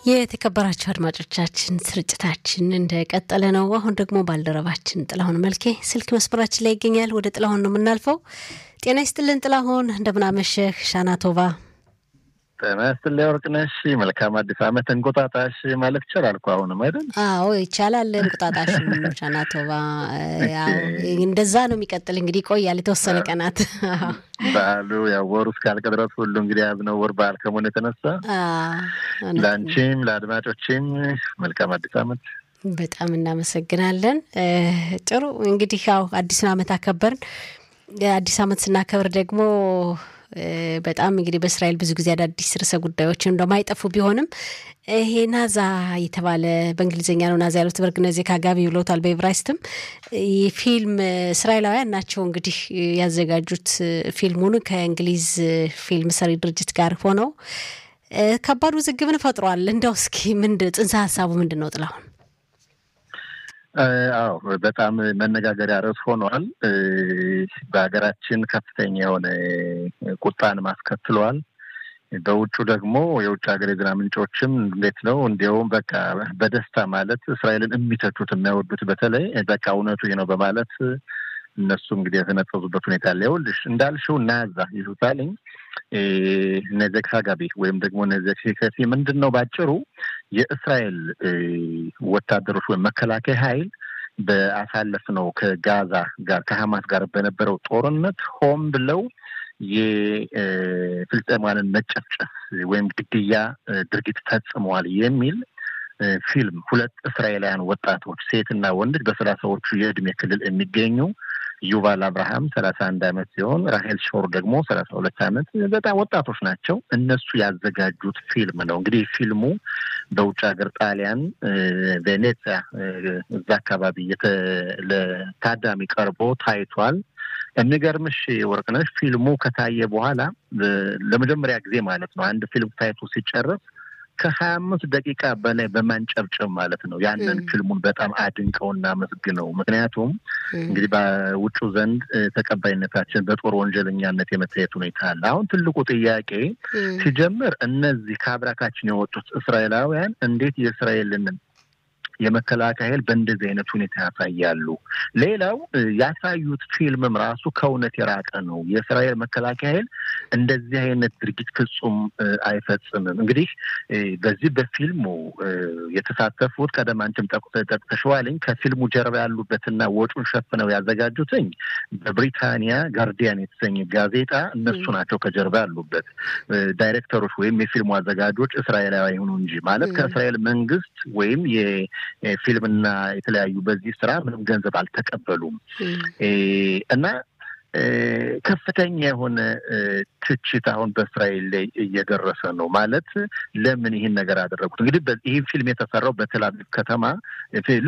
የተከበራችሁ አድማጮቻችን ስርጭታችን እንደቀጠለ ነው። አሁን ደግሞ ባልደረባችን ጥላሁን መልኬ ስልክ መስመራችን ላይ ይገኛል። ወደ ጥላሁን ነው የምናልፈው። ጤና ይስጥልን ጥላሁን፣ እንደምናመሸህ ሻና ቶባ። ጤና ይስጥልኝ ወርቅነሽ። መልካም አዲስ ዓመት እንቁጣጣሽ ማለት ይቻላል እኮ አሁንም አይደል? አዎ ይቻላል። እንቁጣጣሽ ሻና ቶባ። እንደዛ ነው የሚቀጥል እንግዲህ ይቆያል የተወሰነ ቀናት በዓሉ ያው ወሩ እስካልቅ ድረስ ሁሉ እንግዲህ ያዝነው ወር በዓል ከመሆኑ የተነሳ ለአንቺም ለአድማጮችም መልካም አዲስ ዓመት። በጣም እናመሰግናለን። ጥሩ እንግዲህ ያው አዲሱን ዓመት አከበርን። አዲስ ዓመት ስናከብር ደግሞ በጣም እንግዲህ በእስራኤል ብዙ ጊዜ አዳዲስ ርዕሰ ጉዳዮች እንደማይጠፉ ቢሆንም ይሄ ናዛ የተባለ በእንግሊዝኛ ነው ናዛ ያሉት በርግነዜ ካጋቢ ብለውታል። በኤብራይስትም ፊልም እስራኤላውያን ናቸው እንግዲህ ያዘጋጁት ፊልሙን ከእንግሊዝ ፊልም ሰሪ ድርጅት ጋር ሆነው ከባድ ውዝግብን ፈጥሯል። እንደው እስኪ ምንድን ጽንሰ ሀሳቡ ምንድን ነው ጥላሁን? አዎ በጣም መነጋገሪያ ርዕስ ሆኗል። በሀገራችን ከፍተኛ የሆነ ቁጣን ማስከትሏል። በውጩ ደግሞ የውጭ ሀገር የዜና ምንጮችም እንዴት ነው እንዲያውም በቃ በደስታ ማለት እስራኤልን የሚተቹት የሚያወዱት በተለይ በቃ እውነቱ ይህ ነው በማለት እነሱ እንግዲህ የተነጠዙበት ሁኔታ አለ። ይኸውልሽ እንዳልሽው ናዛ ይሉታልኝ ነዘክ ሀጋቢ ወይም ደግሞ ነዘክ ከፊ ምንድን ነው ባጭሩ የእስራኤል ወታደሮች ወይም መከላከያ ኃይል በአሳለፍነው ከጋዛ ጋር ከሀማስ ጋር በነበረው ጦርነት ሆን ብለው የፍልስጤማንን መጨፍጨፍ ወይም ግድያ ድርጊት ፈጽመዋል የሚል ፊልም ሁለት እስራኤላውያን ወጣቶች ሴትና ወንድ በሰላሳዎቹ የእድሜ ክልል የሚገኙ ዩቫል አብርሃም ሰላሳ አንድ አመት ሲሆን ራሄል ሾር ደግሞ ሰላሳ ሁለት አመት በጣም ወጣቶች ናቸው። እነሱ ያዘጋጁት ፊልም ነው። እንግዲህ ፊልሙ በውጭ ሀገር ጣሊያን ቬኔዚያ እዛ አካባቢ ለታዳሚ ቀርቦ ታይቷል። የሚገርምሽ ወርቅነሽ ፊልሙ ከታየ በኋላ ለመጀመሪያ ጊዜ ማለት ነው አንድ ፊልም ታይቶ ሲጨረስ ከሀያ አምስት ደቂቃ በላይ በማንጨብጨብ ማለት ነው ያንን ፊልሙን በጣም አድንቀውና አመስግነው። ምክንያቱም እንግዲህ በውጩ ዘንድ ተቀባይነታችን በጦር ወንጀለኛነት የመታየት ሁኔታ አለ። አሁን ትልቁ ጥያቄ ሲጀምር እነዚህ ከአብራካችን የወጡት እስራኤላውያን እንዴት የእስራኤልን የመከላከያ ኃይል በእንደዚህ አይነት ሁኔታ ያሳያሉ። ሌላው ያሳዩት ፊልምም ራሱ ከእውነት የራቀ ነው። የእስራኤል መከላከያ ኃይል እንደዚህ አይነት ድርጊት ፍጹም አይፈጽምም። እንግዲህ በዚህ በፊልሙ የተሳተፉት ቀደም አንቺም ጠቅሰሽዋልኝ ከፊልሙ ጀርባ ያሉበትና ወጪውን ሸፍነው ያዘጋጁትኝ በብሪታንያ ጋርዲያን የተሰኘ ጋዜጣ እነሱ ናቸው ከጀርባ ያሉበት ዳይሬክተሮች ወይም የፊልሙ አዘጋጆች እስራኤላዊ ይሁኑ እንጂ ማለት ከእስራኤል መንግስት ወይም ፊልምና የተለያዩ በዚህ ስራ ምንም ገንዘብ አልተቀበሉም እና ከፍተኛ የሆነ ትችት አሁን በእስራኤል ላይ እየደረሰ ነው። ማለት ለምን ይህን ነገር አደረጉት? እንግዲህ ይህ ፊልም የተሰራው በቴል አቪቭ ከተማ